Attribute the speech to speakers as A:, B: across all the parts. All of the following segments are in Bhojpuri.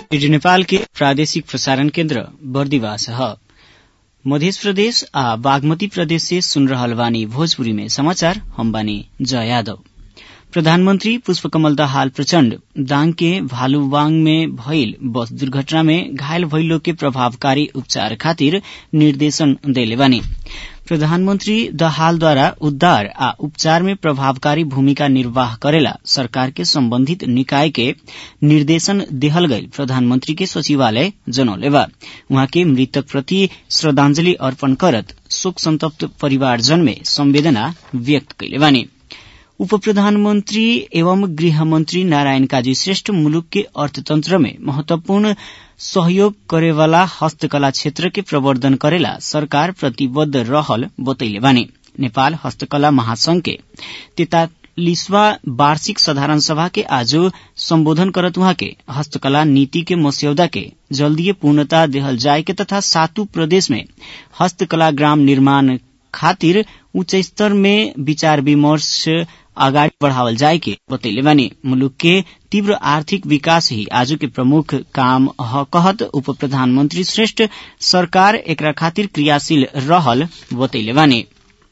A: रेडियो नेपाल के प्रादेशिक प्रसारण केन्द्र बर्दिवास ह मध्य प्रदेश आ बागमती प्रदेश से सुन रहल बानी भोजपुरी में समाचार हम बानी जया यादव प्रधानमंत्री पुष्पकमल दाहाल प्रचण्ड दाङ के भालुवाङ में भइल बस दुर्घटना में घायल भइल लोग के प्रभावकारी उपचार खातिर निर्देशन देले बानी प्रधानमंत्री दहालद्वारा उद्धार आ उपचार में प्रभावकारी भूमिका निर्वाह करेला सरकार के सम्बन्धित निकाय के निर्देशन देहल गईल प्रधानमंत्री के सचिवालय जनौले बा उहाँ के मृतक प्रति श्रद्धांजलि अर्पण करत शोक संतप्त परिवारजन में संवेदना व्यक्त कैले बानी उप प्रधानमंत्री एवं गृहमंत्री नारायण काजी श्रेष्ठ मुलुक के अर्थतंत्र में महत्वपूर्ण सहयोग करेवाला हस्तकला क्षेत्र के प्रवर्धन करेला सरकार प्रतिबद्ध रहल बतैले बानी नेपाल हस्तकला महासंघ के तैतालिसवा वार्षिक साधारण सभा के आज सम्बोधन करत उहाँ के हस्तकला नीति के मस्यौदा के जल्दीय पूर्णता देहल जाए के तथा सातु प्रदेश में हस्तकला ग्राम निर्माण खातिर उच्च स्तर में विचार विमर्श अगाडि बढ़ावल जाए के बतैले बानी मुलुक के तीव्र आर्थिक विकास ही आज के प्रमुख काम ह कहत उप प्रधानमंत्री श्रेष्ठ सरकार एकरा खातिर क्रियाशील रहल बतैले बानी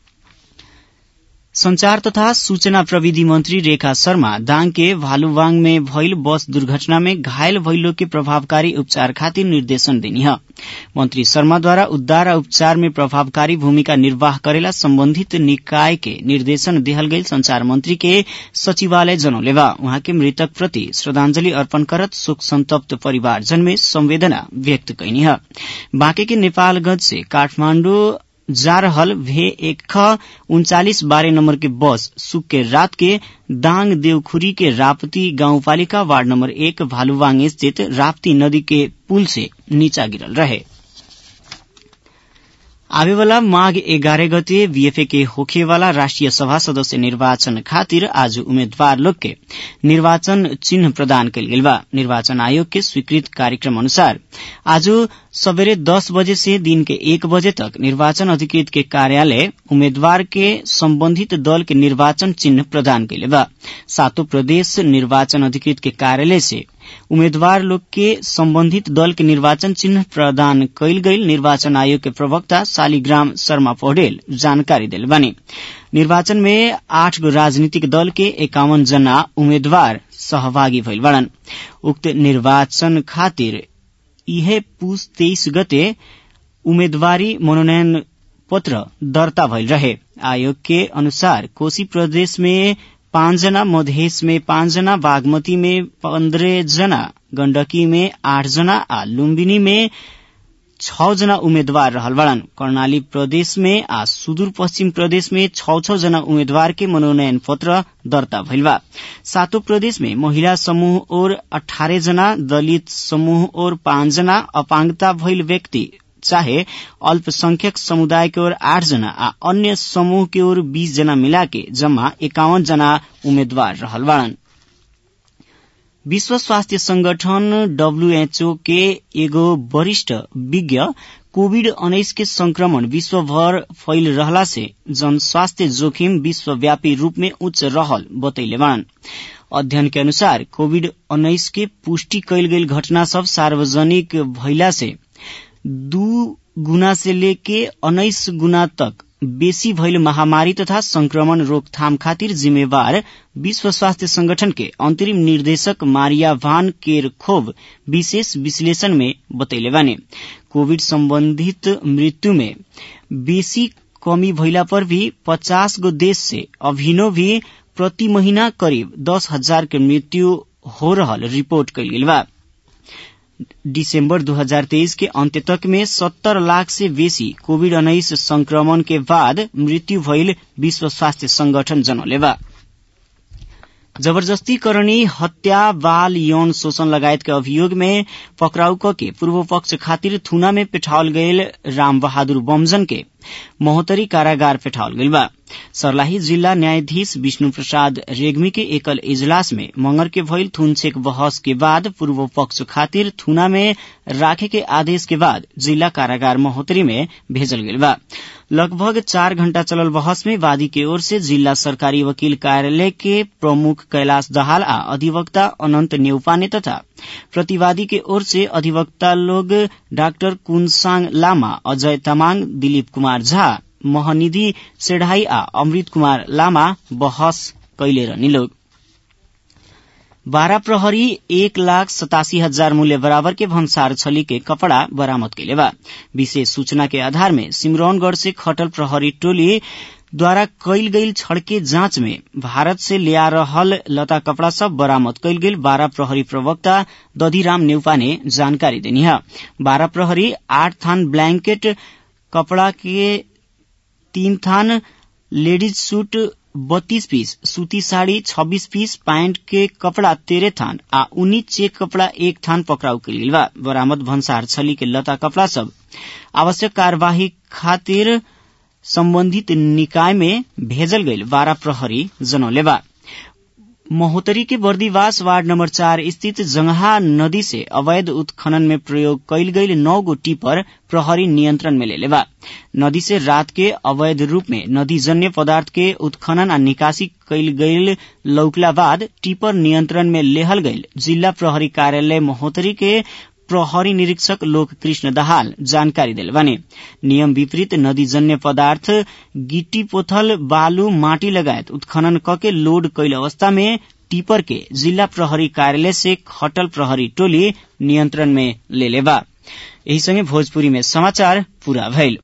A: संचार तथा सूचना प्रविधि मंत्री रेखा शर्मा दाङ के भालुवाङ में भइल बस दुर्घटना में घायल भइल लोग के प्रभावकारी उपचार खातिर निर्देशन देनी ह मंत्री शर्माद्वारा उद्धार आ उपचार में प्रभावकारी भूमिका निर्वाह करेला सम्बन्धित निकाय के निर्देशन देहल गईल संचार मंत्री के सचिवालय जनौले बा उहाँ के मृतक प्रति श्रद्धांजलि अर्पण करत शोक संतप्त परिवारजन में संवेदना व्यक्त कैनी ह बाँके के नेपालगंज से काठमाण्डु जा रहल भे एक ख उन्चालिस बारह नंबर के बस सुक के रात के दाङ देवखुरी के राप्ती गाउँपालिका वार्ड नंबर एक भालुवाङ स्थित राप्ती नदी के पुल से नीचा गिरल रहे आवेवाला माघ एघारह गते बीएफए के होखेवाला राष्ट्रिय सभा सदस्य निर्वाचन खातिर आज उम्मेद्वार लोग के निर्वाचन चिन्ह प्रदान कयल गेल बा निर्वाचन आयोग के स्वीकृत कार्यक्रम अनुसार आज सवेरे दस बजे से दिन के एक बजे तक निर्वाचन अधिकृत के कार्यालय उम्मेद्वार के सम्बन्धित दल के निर्वाचन चिन्ह प्रदान कैले बा सातों प्रदेश निर्वाचन अधिकृत के कार्यालय से उम्मेद्वार लोग के सम्बन्धित दल के निर्वाचन चिन्ह प्रदान कैल गईल निर्वाचन आयोग के प्रवक्ता शालिग्राम शर्मा पौडेल जानकारी दिल बानी निर्वाचन में आठ गो राजनीतिक दल के एकावन जना उम्मेद्वार सहभागी भइल बाड़न उक्त निर्वाचन खातिर इहे पूस तेइस गते उम्मेदवारी मनोनयन पत्र दर्ता भइल रहे आयोग के अनुसार कोशी प्रदेश में पाँचजना मधेश में पाँचजना बागमती में पन्ध्र जना गण्डकी में आठ जना आ लुम्बिनी में छ जना उम्मेद्वार रहल बाड़न कर्णाली प्रदेश में आ सुदूर पश्चिम प्रदेश में छ छ जना उम्मेद्वार के मनोनयन पत्र दर्ता भइल बा सातों प्रदेश में महिला समूह और अठारह जना दलित समूह और पाँच जना अपांगता भइल व्यक्ति चाहे अल्पसंख्यक समुदाय के ओर आठ जना आ अन्य समूह के ओर बीस जना मिला के जम्मा एकावन जना उम्मेद्वार रहल बाड़न विश्व स्वास्थ्य संगठन डब्ल्यूएचओ के एगो वरिष्ठ विज्ञ कोविड उन्नाइस के संक्रमण विश्वभर फैल रहला से जनस्वास्थ्य जोखिम विश्वव्यापी रूप में उच्च रहल बतैले बाड़न अध्ययन के अनुसार कोविड उन्नाइस के पुष्टि कैल गई घटना सब सार्वजनिक भइला से दू गुना से लेके उन्नाइस गुना तक बेसी भइल महामारी तथा संक्रमण रोकथाम खातिर जिम्मेवार विश्व स्वास्थ्य संगठन के अंतरिम निर्देशक मारिया भान केर खोब विशेष विश्लेषण में बतैले बाने कोविड संबंधित मृत्यु में बेसी कमी भइला पर भी पचास गो देश से अभिनो भी प्रति महीना करीब दस हजार के मृत्यु हो रहल रिपोर्ट कैल गेल बा दिसंबर 2023 के अंत्य तक में 70 लाख से बेसी कोविड उन्नाइस संक्रमण के बाद मृत्यु भइल विश्व स्वास्थ्य संगठन जनौले बा जबरदस्ती करणी हत्या बाल यौन शोषण लगायत के अभियोग में पकड़ाउ क के पूर्व पक्ष खातिर थुना में पेठावल गयल राम बहादुर बमजन के महोत्तरी कारागार पेठावल गईल बा सर्लाही जिल्ला न्यायाधीश विष्णु प्रसाद रेग्मी के एकल इजलास में मंगर के भइल थुनछेक बहस के बाद पूर्व पक्ष खातिर थुना में राखे के आदेश के बाद जिला कारागार महोत्तरी में भेजल गेल बा लगभग चार घण्टा चलल बहस में वादी के ओर से जिला सरकारी वकील कार्यालय के प्रमुख कैलाश दहाल आ अधिवक्ता अनंत नेउपाने तथा प्रतिवादी के ओर से अधिवक्ता लोग डाक्टर कुनसाङ लामा अजय तामाङ दिलीप कुमार झा महनिधि सेढाई आ अमृत कुमार लामा बहस कैले रहनी लोग बाह्र प्रहरी एक लाख सतासी हजार मूल्य बराबर के भन्सार छली के कपड़ा बरामद कैले बा विशेष सूचना के आधार में सिमरौनगढ़ से खटल प्रहरी टोली द्वारा कैल गईल छड़के जांच में भारत से लिया रहल लता कपड़ा सब बरामद कैल गेल बारह प्रहरी प्रवक्ता दधिराम नेउपा ने जानकारी देनी है बारह प्रहरी आठ थान ब्लैंकेट कपड़ा के तीन थान लेडीज सूट बत्तीस पीस सूती साड़ी छब्बीस पीस पैंट के कपड़ा तेरह थान आ उन्नीस चेक कपड़ा एक थान पकड़ाउ के लिए बा बरामद भन्सार छली के लता कपड़ा सब आवश्यक कार्यवाही खातिर सम्बन्धित निकाय में भेजल गईल बारह प्रहरी जनौले बा महोत्तरी के बर्दीवास वार्ड नंबर चार स्थित जंगहा नदी से अवैध उत्खनन में प्रयोग कैल गईल नौ गो टिपर प्रहरी नियंत्रण में ले बा नदी से रात के अवैध रूप में नदी जन्य पदार्थ के उत्खनन आ निकासी कैल गईल लौकला बाद टिपर नियंत्रण में लेहल गईल जिला प्रहरी कार्यालय महोत्तरी के प्रहरी निरीक्षक लोक कृष्ण दाहाल जानकारी दिल बने नियम विपरीत नदी जन्य पदार्थ गिट्टी पोथल बालू माटी लगायत उत्खनन कके लोड कैल अवस्था में टिपर के जिला प्रहरी कार्यालय से खटल प्रहरी टोली नियंत्रण में ले लेबा यही संगे भोजपुरी में समाचार पूरा भइल